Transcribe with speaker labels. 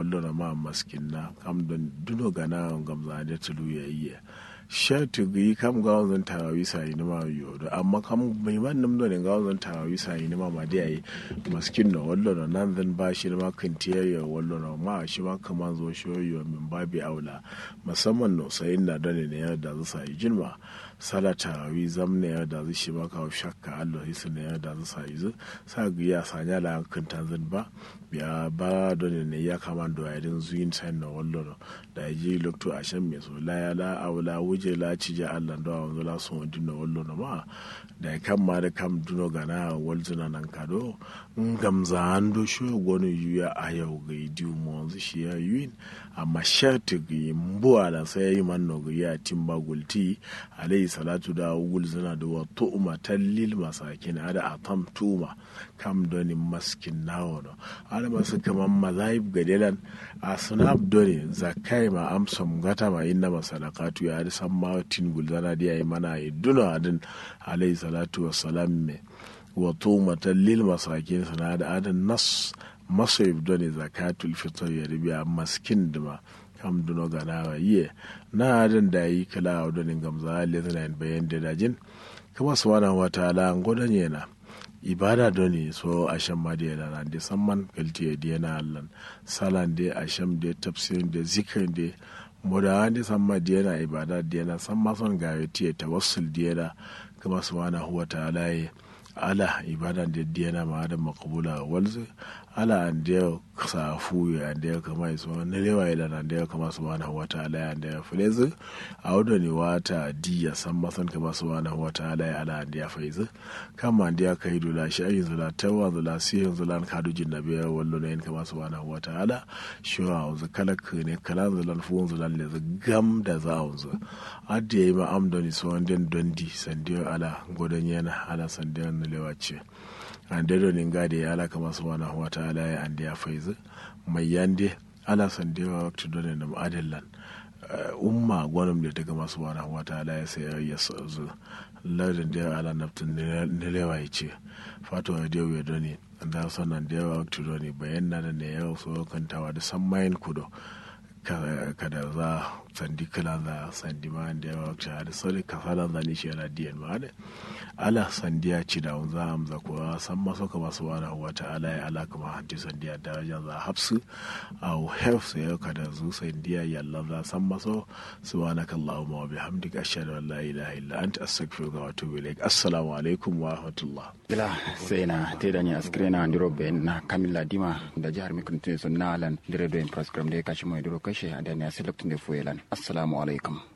Speaker 1: wallo na ma maskin na kam don duno gana gamza da tulu ya iya sha tugi kam ga wanzan tarawi sai ni ma yo da amma kam mai man nam don ga wanzan tarawi sai ni ma ma dai ai maskin no wallo na nan zan ba shi ma kantiya ya wallo na ma shi ma kaman zo shi yo min babi aula musamman no sai na da ne ya da sai jinma sala tarawi zam ne ya da shi ma ka shakka Allah hisu ne ya da sai zu sa ga ya sanya la kan tanzan ba biya ba don ne ya kama da yadin zuyin sai na wallo da ji lokto a shan mai so la ya la aula wuje la ci ja Allah da wanzu la so dinna wallo na ma da kan ma da kam duno gana walzuna nan kado gamza ando sho gonu yuya a yau ga idiu mo wanzu shi ya yuin amma shati ga mbuwa da sai yi man no ga ya timba gulti alayhi salatu da wulzuna da wa tu'ma talil masakin ada atam tuma kam doni maskin nawo no ada masu kaman mazaib gadelan a sunab doni zakai ma amsam gata ma inna masadaqatu ya da san ma tin gulzana da yayi mana yi duna adin alayhi salatu wassalam me wa tumatan lil masakin sana da adan nas masoyib doni zakatul fitr ya ribiya maskin dima kam duno gana yiye na adan da yi kala a doni gamza lezanin bayan da dajin kama subhanahu wa ta'ala ngodan yana ibada doni so asham ma da yana da samman kalti da yana allan salan da asham da tafsirin da zikirin da moda da samma da yana ibada da yana samma son ga yati tawassul da yana kama subhanahu wa ta'ala ya ala ibada da yana ma da makabula walzu ala an da safu ya da ya kama iso na lewa ya da da ya kama subhanahu wa ta'ala ya da ya fulezi a wadda ne wata diya san masan kama subhanahu wa ta'ala ya ala da ya faizu kama da ya kai dula shi ayin zula tawa zula sihin zula ka dujin na biya wallo na yin kama subhanahu wa ta'ala shi wa wanzu kalak ne kala zulan fuhun zulan le gam da za a wanzu adda ya yi ma'amdani su wanda dondi sandiyo ala godon yana ala sandiyo na lewa ce an dado nin gade ya alaka masu wana wa ta'ala ya ande ya faizu mai yande ala san da yawa wakti dole na ma'adillan umma gwanin da daga masu wana wa ta'ala ya sai ya zu lardin da yawa ala naftin nilewa ya ce fato ya da ya doni da sanan da yawa wakti doni bayan na da ne ya so kantawa da san mayin kudo kada za sandi kala za sandi ma da yawa wakti da sauri kasalan zani shi yana diyan ma da ala sandiya ci da za amza ko san maso ka masu wani wa ta'ala ya ala kuma hanti sandiya daraja za hafsu a hef sai ya kada zu sandiya yalla za san maso subhanaka allahumma wa bihamdika ashhadu an la ilaha illa anta astaghfiruka wa atubu ilaik assalamu alaikum wa rahmatullah
Speaker 2: bila sai na te da ni askire na ndiro be na kamilla dima da jihar mikun tun sun na alan dire do in program da ya kashi mai duro kashe a da ne a select ne fuelan assalamu alaikum